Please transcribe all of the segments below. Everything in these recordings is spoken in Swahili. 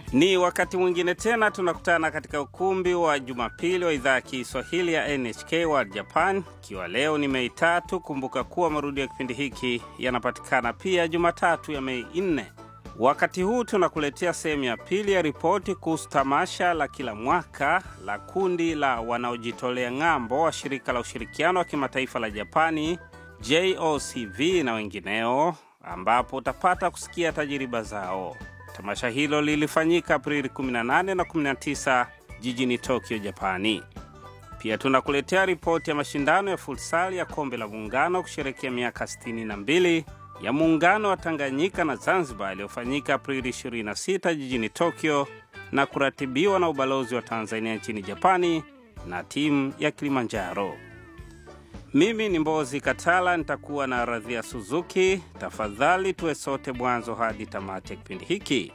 Ni wakati mwingine tena tunakutana katika ukumbi wa Jumapili wa idhaa ya Kiswahili ya NHK World Japan, ikiwa leo ni Mei tatu. Kumbuka kuwa marudio ya kipindi hiki yanapatikana pia Jumatatu ya Mei nne. Wakati huu tunakuletea sehemu ya pili ya ripoti kuhusu tamasha la kila mwaka la kundi la wanaojitolea ng'ambo wa shirika la ushirikiano wa kimataifa la Japani JOCV na wengineo, ambapo utapata kusikia tajiriba zao. Tamasha hilo lilifanyika Aprili 18 na 19 jijini Tokyo, Japani. Pia tunakuletea ripoti ya mashindano ya futsal ya kombe la muungano kusherekea miaka 62 ya muungano wa Tanganyika na Zanzibar yaliyofanyika Aprili 26 jijini Tokyo na kuratibiwa na ubalozi wa Tanzania nchini Japani na timu ya Kilimanjaro. Mimi ni Mbozi Katala, nitakuwa na Radhia Suzuki. Tafadhali tuwe sote mwanzo hadi tamati ya kipindi hiki.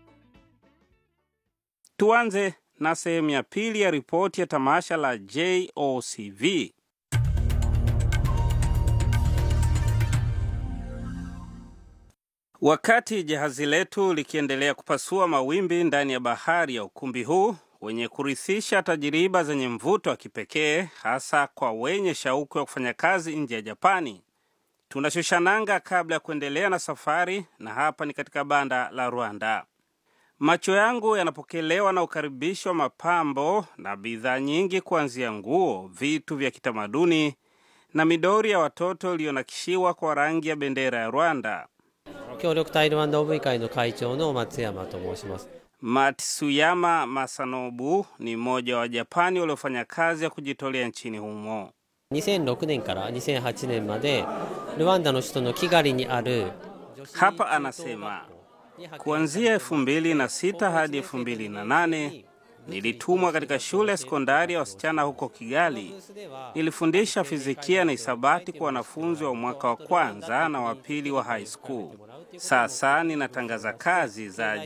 Tuanze na sehemu ya pili ya ripoti ya tamasha la JOCV. Wakati jahazi letu likiendelea kupasua mawimbi ndani ya bahari ya ukumbi huu wenye kurithisha tajiriba zenye mvuto wa kipekee hasa kwa wenye shauku ya kufanya kazi nje ya Japani, tunashusha nanga kabla ya kuendelea na safari, na hapa ni katika banda la Rwanda. Macho yangu yanapokelewa na ukaribisho wa mapambo na bidhaa nyingi, kuanzia nguo, vitu vya kitamaduni na midori ya watoto iliyonakishiwa kwa rangi ya bendera ya Rwanda. 協力タイルワンド OV 会の会長の松山と申します Matsuyama Masanobu ni mmoja wa Wajapani waliofanya kazi ya kujitolea nchini humo. 2006年から2008年までルワンダの首都のキガリにある女子 Hapa anasema kuanzia 2006 hadi 2008 nilitumwa katika shule ya sekondari ya wasichana huko Kigali. Nilifundisha fizikia na hisabati kwa wanafunzi wa mwaka wa kwanza na wa pili wa high school. Sasa ninatangaza kazi za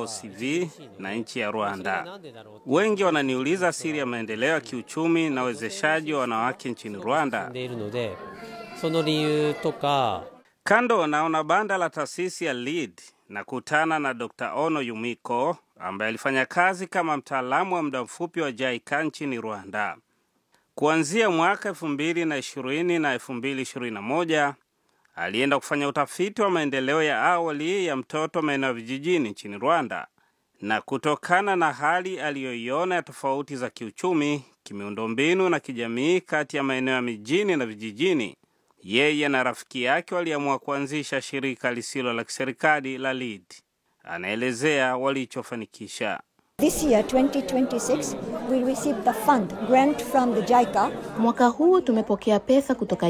JOCV na nchi ya Rwanda. Wengi wananiuliza siri ya maendeleo ya kiuchumi na uwezeshaji wa wanawake nchini 進 Rwanda. んでいるのでその理由とか Kando naona banda la taasisi ya LEAD na kutana na Dr. Ono Yumiko ambaye alifanya kazi kama mtaalamu wa muda mfupi wa JICA nchini Rwanda. Kuanzia mwaka 2020 na 2021 alienda kufanya utafiti wa maendeleo ya awali ya mtoto maeneo ya vijijini nchini Rwanda, na kutokana na hali aliyoiona ya tofauti za kiuchumi, kimiundombinu na kijamii kati ya maeneo ya mijini na vijijini, yeye na rafiki yake waliamua kuanzisha shirika lisilo la kiserikali la LEAD. Anaelezea walichofanikisha. This year, 2026, we received the fund grant from the JICA Mwaka huu tumepokea pesa kutoka